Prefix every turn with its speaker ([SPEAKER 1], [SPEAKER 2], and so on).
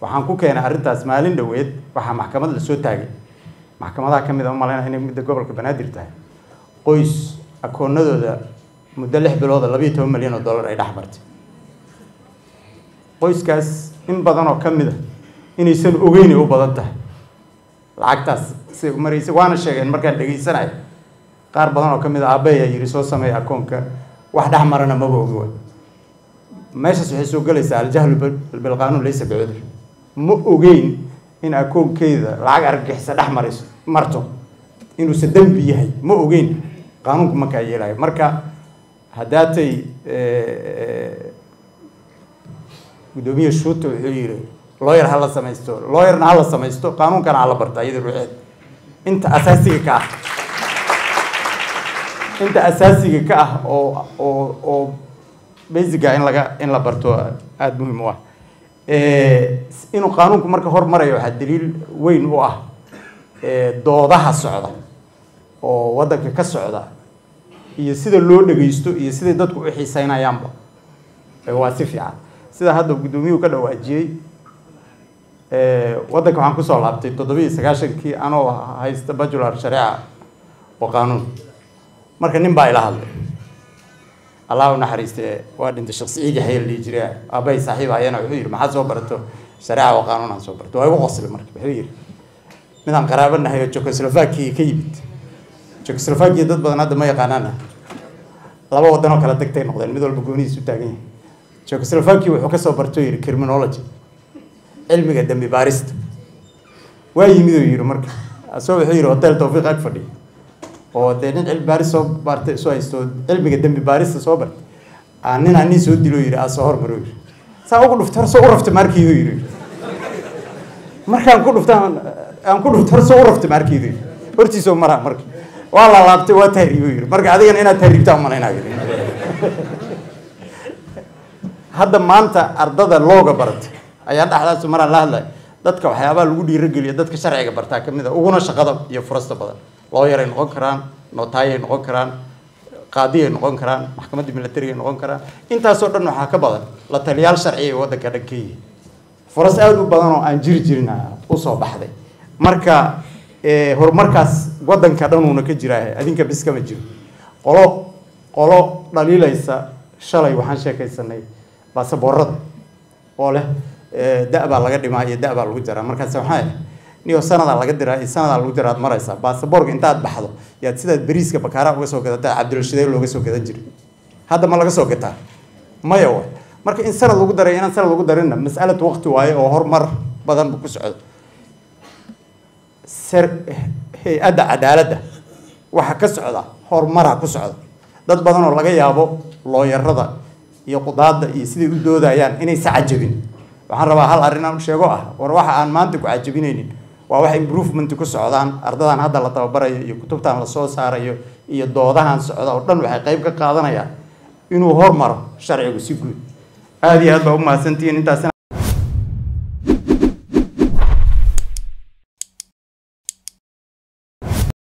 [SPEAKER 1] waxaan ku keenay arrintaas maalin dhoweed waxaa maxkamad lasoo taagay maxkamadaha ka mid a umalayna inay midda gobolka banaadir tahay qoys akoonadooda muddo lix bilooda labayo toban milyan oo dollar ay dhex martay qoyskaas in badan oo ka mid a inaysan ogeynay u badan tahay lacagtaas siday u maraysay waana sheegeen markaan dhegaysanayo qaar badan oo ka mid a aabbe ayaa yidhi soo sameeya akoonka wax dhex marana maba ogi wa meeshaas waxay soo gelaysaa aljahlu bilqaanuun laysa bicudur ma ogeyn in akoonkeeda lacag argagixisa dhex marayso marto inuusan dembi yahay ma ogeyn qaanuunku markaa yeelayo marka haddaatay guddoomiye shuuta wuxuu yidhi looyar ha la samaysto looyarna ha la samaysto qaanuunkana ha la barta iyada ruuxeed inta asaasiga ka ah inta asaasiga ka ah oo oo oo basiga in laga in la barto aada muhiim u ah inuu qaanuunku marka hormarayo waxaa daliil weyn u ah doodaha socda oo waddanka ka socda iyo sida loo dhagaysto iyo siday dadku u xiiseynayaanba waa si fiican sida hadda guddoomiyuhu ka dhawaajiyey waddanka waxaan kusoo laabtay toddoba iyo sagaashankii anoo haysta bajular shareeca oo qaanuun marka nin baa ila hadlay allah u naxariiste waa dhintay shaksiigi hayal dhihi jiray aabbahay saaxiib ayana wuxuu yidhi maxaad soo barato shareeca oo qaanuun aan soo barto waa igu qoslay marka wuxuu yidhi midaan qaraabo nahay oo jekoslovakia ka yimid jekoslovakia dad badan hadda ma yaqaanaana laba waddan oo kala degtay noqdeen mid walba goonihiis u taagan yahay jekoslovakia wuxuu kasoo bartoo yidhi criminology cilmiga dembi baarista waa yimid oo yidhi marka asoo wuxuu yidhi hotel tawfiiq ag fadhiya oo dee nin cilmi baaris soo baartay soo haysto cilmiga dembi baarista soo bartay aa nin aa nin soo dilo yidhi aa soo hormaro yidhi saa ugu dhuftay hor soo u raftay maarkiidu yidhi markaan ku dhufta aan ku dhuftay hor soo u raftay maarkiidu yidhi hortiisoo maraa marka waa la laabtay waa tahriibo yidhi marka adigana inaad tahriibtaa umalaynaa yidhi hadda maanta ardada looga baratay ayaa dhexdaas maraan la hadlay dadka waxyaabaha lagu dhiirogeliya dadka sharciga bartaa ka mid a uguna shaqada iyo furasta badan looyaray noqon karaan notaayay noqon karaan qaadiyay noqon karaan maxkamadda milatarigay noqon karaan intaasoo dhan waxaa ka badan la taliyaal sharciya ee waddanka dhan ka yihi furas aada u badan oo aan jiri jirin usoo baxday marka horumarkaas waddanka dhanuuna ka jiraa adinka bis kama jiro qolo qolo dhaliilaysa shalay waxaan sheekaysanay baasaboorada oo leh da- baa laga dhimaa iyo da- baa lagu jaraa markaas waxaa niyo sanadaa laga diraa iyo sanadaa lagu diraa aad maraysaa baasaboorka intaad baxdo yaad sidaad bariiska bakaara uga soo gadataa cabdirashideer looga soo gadan jiray hadda ma laga soo gataa maya wa marka in sanad lagu daray inaan sanad lagu darinna mas'alatu waqti waaye oo horumar badan ku socdo ser hay-adda cadaaladda waxa ka socda horumaraa ku socda dad badan oo laga yaabo looyarada iyo qudaadda iyo siday u doodayaan inaysa cajabin waxaan rabaa hal arrin aan sheego ah war waxa aan maanta ku cajabinaynin waa wax improvement ku socdaan ardadan hadda la tababarayo iyo kutubtan lasoo saarayo iyo doodahan socda oo dhan waxay qayb ka qaadanayaan inuu hormaro sharcigu si guud aada iyo aad baa u mahadsantihiin intaas